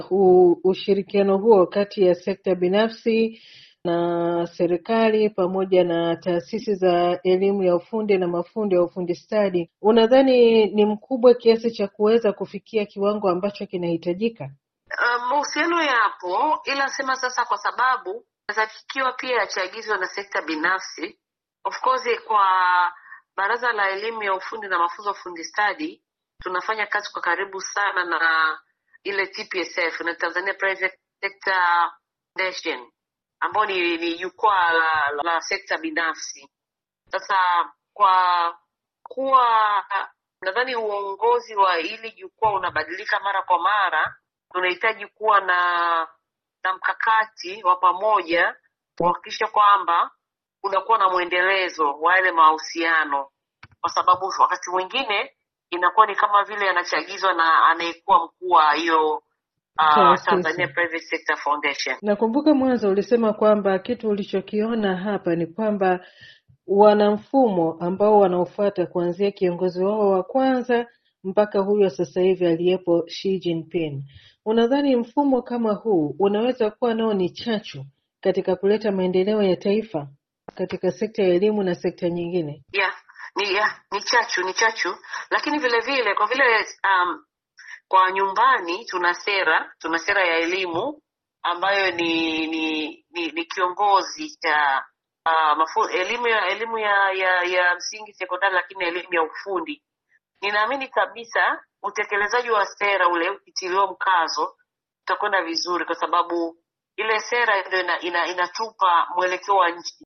u, ushirikiano huo kati ya sekta binafsi na serikali pamoja na taasisi za elimu ya ufundi na mafundi ya ufundi stadi, unadhani ni mkubwa kiasi cha kuweza kufikia kiwango ambacho kinahitajika? Mahusiano um, yapo, ila sema sasa, kwa sababu kikiwa pia yachaagizwa na sekta binafsi. Of course kwa Baraza la Elimu ya Ufundi na Mafunzo ya Ufundi Stadi tunafanya kazi kwa karibu sana na ile TPSF na Tanzania Private Sector Foundation ambao ni, ni jukwaa la, la, la sekta binafsi. Sasa kwa kuwa nadhani uongozi wa hili jukwaa unabadilika mara kwa mara, tunahitaji kuwa na na mkakati wa pamoja kuhakikisha kwamba unakuwa na mwendelezo wa yale mahusiano, kwa sababu wakati mwingine inakuwa ni kama vile yanachagizwa na anayekuwa mkuu wa hiyo Uh, Tanzania Private Sector Foundation. Nakumbuka mwanzo ulisema kwamba kitu ulichokiona hapa ni kwamba wana mfumo ambao wanaofuata kuanzia kiongozi wao wa kwanza mpaka huyo sasa hivi aliyepo Xi Jinping. Unadhani mfumo kama huu unaweza kuwa nao ni chachu katika kuleta maendeleo ya taifa katika sekta ya elimu na sekta nyingine? Yeah, ni, yeah, ni chachu ni chachu, lakini vile vile kwa vile um, kwa nyumbani tuna sera tuna sera ya elimu ambayo ni ni ni, ni kiongozi cha uh, mafu, elimu ya elimu ya, ya ya msingi sekondari, lakini elimu ya ufundi. Ninaamini kabisa utekelezaji wa sera ule ukitiliwa mkazo utakwenda vizuri, kwa sababu ile sera ndio ina, ina, inatupa mwelekeo wa nchi.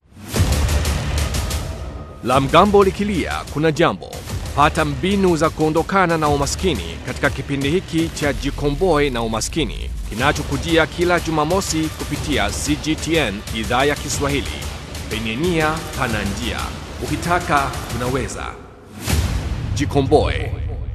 La mgambo likilia kuna jambo pata mbinu za kuondokana na umaskini katika kipindi hiki cha Jikomboe na Umaskini kinachokujia kila Jumamosi kupitia CGTN idhaa ya Kiswahili. Penye nia pana njia, ukitaka unaweza. Jikomboe.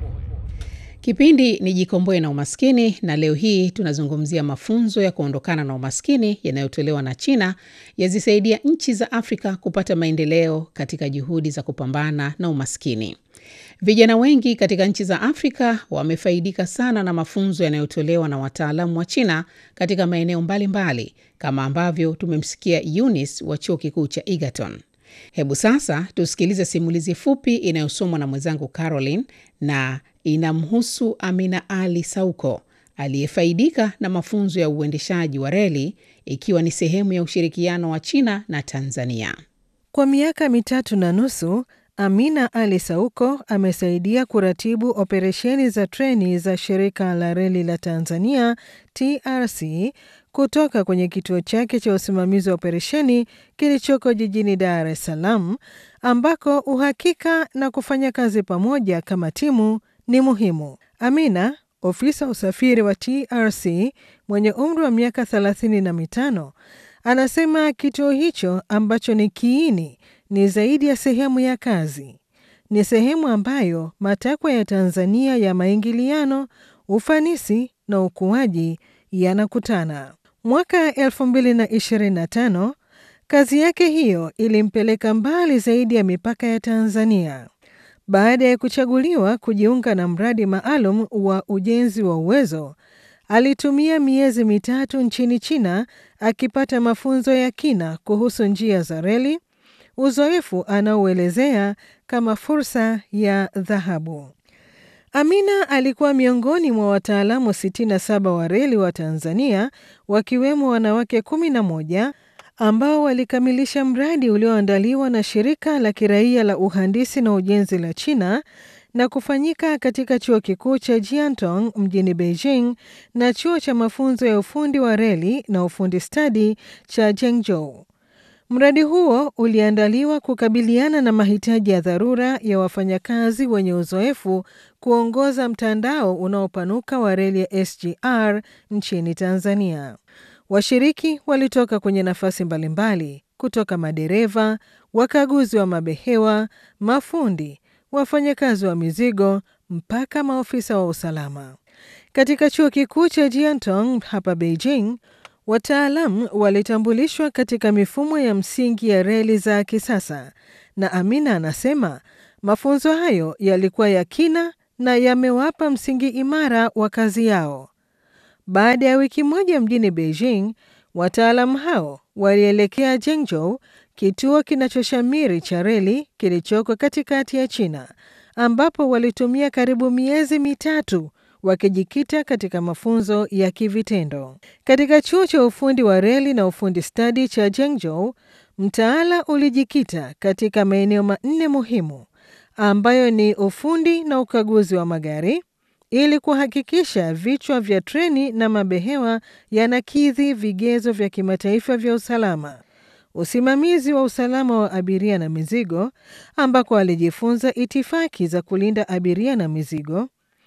Kipindi ni Jikomboe na Umaskini, na leo hii tunazungumzia mafunzo ya kuondokana na umaskini yanayotolewa na China yazisaidia nchi za Afrika kupata maendeleo katika juhudi za kupambana na umaskini. Vijana wengi katika nchi za Afrika wamefaidika sana na mafunzo yanayotolewa na wataalamu wa China katika maeneo mbalimbali, kama ambavyo tumemsikia Eunice wa chuo kikuu cha Egerton. Hebu sasa tusikilize simulizi fupi inayosomwa na mwenzangu Caroline na inamhusu Amina Ali Sauko aliyefaidika na mafunzo ya uendeshaji wa reli ikiwa ni sehemu ya ushirikiano wa China na Tanzania. Kwa miaka mitatu na nusu Amina Ali Sauko amesaidia kuratibu operesheni za treni za shirika la reli la Tanzania TRC kutoka kwenye kituo chake cha usimamizi wa operesheni kilichoko jijini Dar es Salaam, ambako uhakika na kufanya kazi pamoja kama timu ni muhimu. Amina, ofisa usafiri wa TRC mwenye umri wa miaka thelathini na mitano, anasema kituo hicho ambacho ni kiini ni zaidi ya sehemu ya kazi. Ni sehemu ambayo matakwa ya Tanzania ya maingiliano, ufanisi na ukuaji yanakutana. Mwaka 2025 kazi yake hiyo ilimpeleka mbali zaidi ya mipaka ya Tanzania. Baada ya kuchaguliwa kujiunga na mradi maalum wa ujenzi wa uwezo, alitumia miezi mitatu nchini China akipata mafunzo ya kina kuhusu njia za reli, uzoefu anaoelezea kama fursa ya dhahabu. Amina alikuwa miongoni mwa wataalamu 67 wa reli wa Tanzania, wakiwemo wanawake 11 ambao walikamilisha mradi ulioandaliwa na shirika la kiraia la uhandisi na ujenzi la China na kufanyika katika chuo kikuu cha Jiantong mjini Beijing na chuo cha mafunzo ya ufundi wa reli na ufundi stadi cha Zhengzhou. Mradi huo uliandaliwa kukabiliana na mahitaji ya dharura ya wafanyakazi wenye uzoefu kuongoza mtandao unaopanuka wa reli ya SGR nchini Tanzania. Washiriki walitoka kwenye nafasi mbalimbali kutoka madereva, wakaguzi wa mabehewa, mafundi, wafanyakazi wa mizigo mpaka maofisa wa usalama. Katika chuo kikuu cha Jiantong hapa Beijing, wataalamu walitambulishwa katika mifumo ya msingi ya reli za kisasa, na Amina anasema mafunzo hayo yalikuwa ya kina na yamewapa msingi imara wa kazi yao. Baada ya wiki moja mjini Beijing, wataalamu hao walielekea Zhengzhou, kituo kinachoshamiri cha reli kilichoko katikati ya China, ambapo walitumia karibu miezi mitatu wakijikita katika mafunzo ya kivitendo. Katika chuo cha ufundi wa reli na ufundi stadi cha Zhengzhou, mtaala ulijikita katika maeneo manne muhimu ambayo ni ufundi na ukaguzi wa magari ili kuhakikisha vichwa vya treni na mabehewa yanakidhi vigezo vya kimataifa vya usalama, usimamizi wa usalama wa abiria na mizigo, ambako alijifunza itifaki za kulinda abiria na mizigo,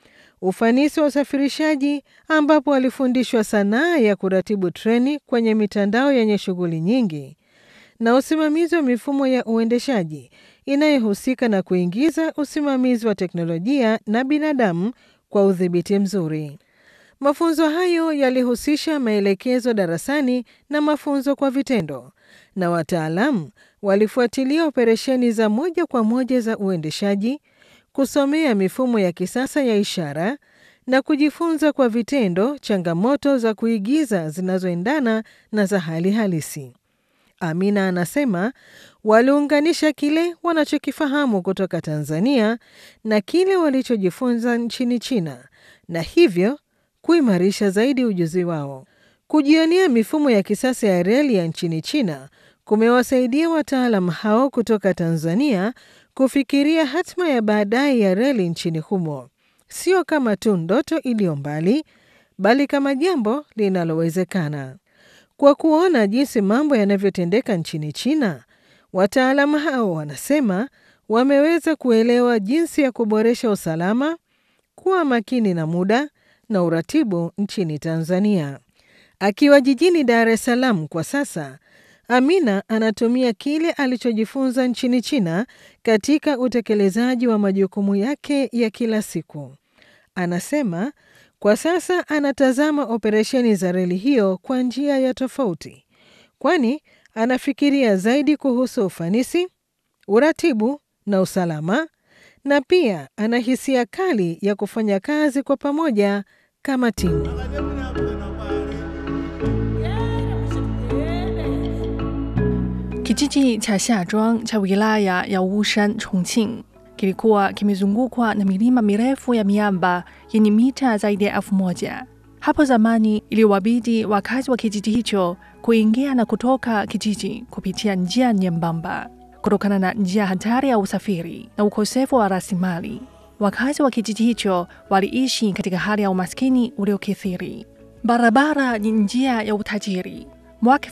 ufanisi wa usafirishaji, ambapo alifundishwa sanaa ya kuratibu treni kwenye mitandao yenye shughuli nyingi, na usimamizi wa mifumo ya uendeshaji inayohusika na kuingiza usimamizi wa teknolojia na binadamu kwa udhibiti mzuri. Mafunzo hayo yalihusisha maelekezo darasani na mafunzo kwa vitendo, na wataalamu walifuatilia operesheni za moja kwa moja za uendeshaji, kusomea mifumo ya kisasa ya ishara na kujifunza kwa vitendo changamoto za kuigiza zinazoendana na za hali halisi. Amina anasema waliunganisha kile wanachokifahamu kutoka Tanzania na kile walichojifunza nchini China na hivyo kuimarisha zaidi ujuzi wao. Kujionea mifumo ya kisasa ya reli ya nchini China kumewasaidia wataalam hao kutoka Tanzania kufikiria hatma ya baadaye ya reli nchini humo, sio kama tu ndoto iliyo mbali, bali kama jambo linalowezekana. Kwa kuona jinsi mambo yanavyotendeka nchini China, wataalamu hao wanasema wameweza kuelewa jinsi ya kuboresha usalama, kuwa makini na muda na uratibu nchini Tanzania. Akiwa jijini Dar es Salaam kwa sasa, Amina anatumia kile alichojifunza nchini China katika utekelezaji wa majukumu yake ya kila siku. Anasema kwa sasa anatazama operesheni za reli hiyo kwa njia ya tofauti, kwani anafikiria zaidi kuhusu ufanisi, uratibu na usalama, na pia ana hisia kali ya kufanya kazi kwa pamoja kama timu. Kijiji cha Xiazhuang cha wilaya ya Wushan, Chongqing kilikuwa kimezungukwa na milima mirefu ya miamba yenye mita zaidi ya elfu moja. Hapo zamani iliwabidi wakazi wa kijiji hicho kuingia na kutoka kijiji kupitia njia nyembamba kutokana na njia hatari ya usafiri na ukosefu wa rasilimali. Wakazi wa kijiji hicho waliishi katika hali ya umaskini uliokithiri. Barabara ni njia ya utajiri. Mwaka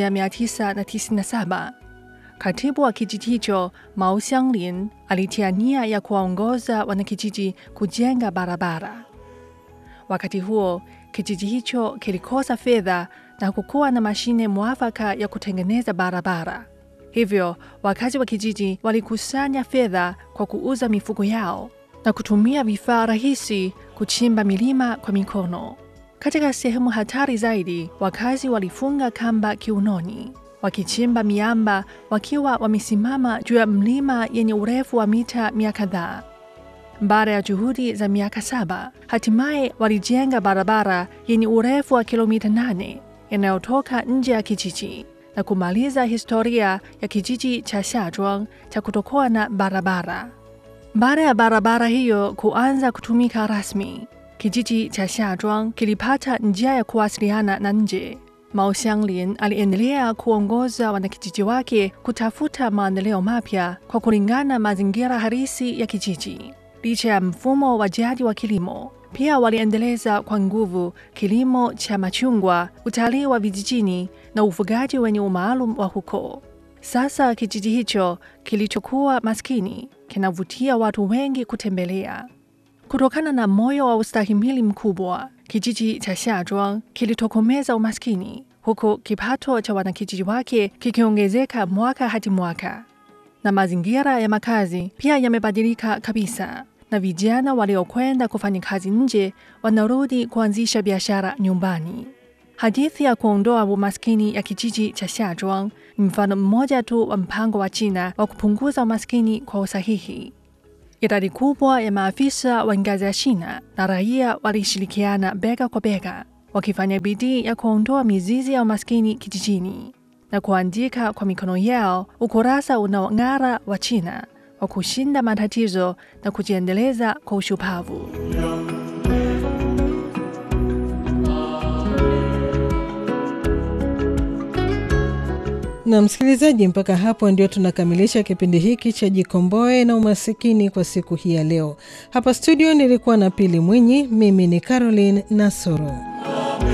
1997 katibu wa kijiji hicho Mao Xianglin alitia nia ya kuwaongoza wanakijiji kujenga barabara. Wakati huo kijiji hicho kilikosa fedha na kukuwa na mashine mwafaka ya kutengeneza barabara. Hivyo wakazi wa kijiji walikusanya fedha kwa kuuza mifugo yao na kutumia vifaa rahisi kuchimba milima kwa mikono. Katika sehemu hatari zaidi, wakazi walifunga kamba kiunoni, wakichimba miamba wakiwa wamesimama juu ya mlima yenye urefu wa mita mia kadhaa. Baada ya juhudi za miaka saba, hatimaye walijenga barabara yenye urefu wa kilomita nane inayotoka nje ya kijiji na kumaliza historia ya kijiji cha Xiazhuang cha kutokuwa na barabara. Baada ya barabara hiyo kuanza kutumika rasmi, kijiji cha Xiazhuang kilipata njia ya kuwasiliana na nje. Mao Xianglin aliendelea kuongoza wanakijiji wake kutafuta maendeleo mapya kwa kulingana mazingira halisi ya kijiji. Licha ya mfumo wa jadi wa kilimo, pia waliendeleza kwa nguvu kilimo cha machungwa, utalii wa vijijini na ufugaji wenye umaalum wa huko. Sasa kijiji hicho kilichokuwa maskini kinavutia watu wengi kutembelea. Kutokana na moyo wa ustahimili mkubwa, kijiji cha Xiazhuang kilitokomeza umaskini, huku kipato cha wanakijiji wake kikiongezeka mwaka hadi mwaka, na mazingira ya makazi pia yamebadilika kabisa, na vijana waliokwenda kufanya kazi nje wanarudi kuanzisha biashara nyumbani. Hadithi ya kuondoa umaskini ya kijiji cha Xiazhuang ni mfano mmoja tu wa mpango wa China wa kupunguza umaskini kwa usahihi. Idadi kubwa ya maafisa wa ngazi ya China na raia walishirikiana bega kwa bega wakifanya bidii ya kuondoa mizizi ya umaskini kijijini na kuandika kwa mikono yao ukurasa unaong'ara wa China wa kushinda matatizo na kujiendeleza kwa ushupavu. Na msikilizaji, mpaka hapo ndio tunakamilisha kipindi hiki cha Jikomboe na Umasikini kwa siku hii ya leo. Hapa studio nilikuwa na Pili Mwinyi, mimi ni Caroline Nasoro.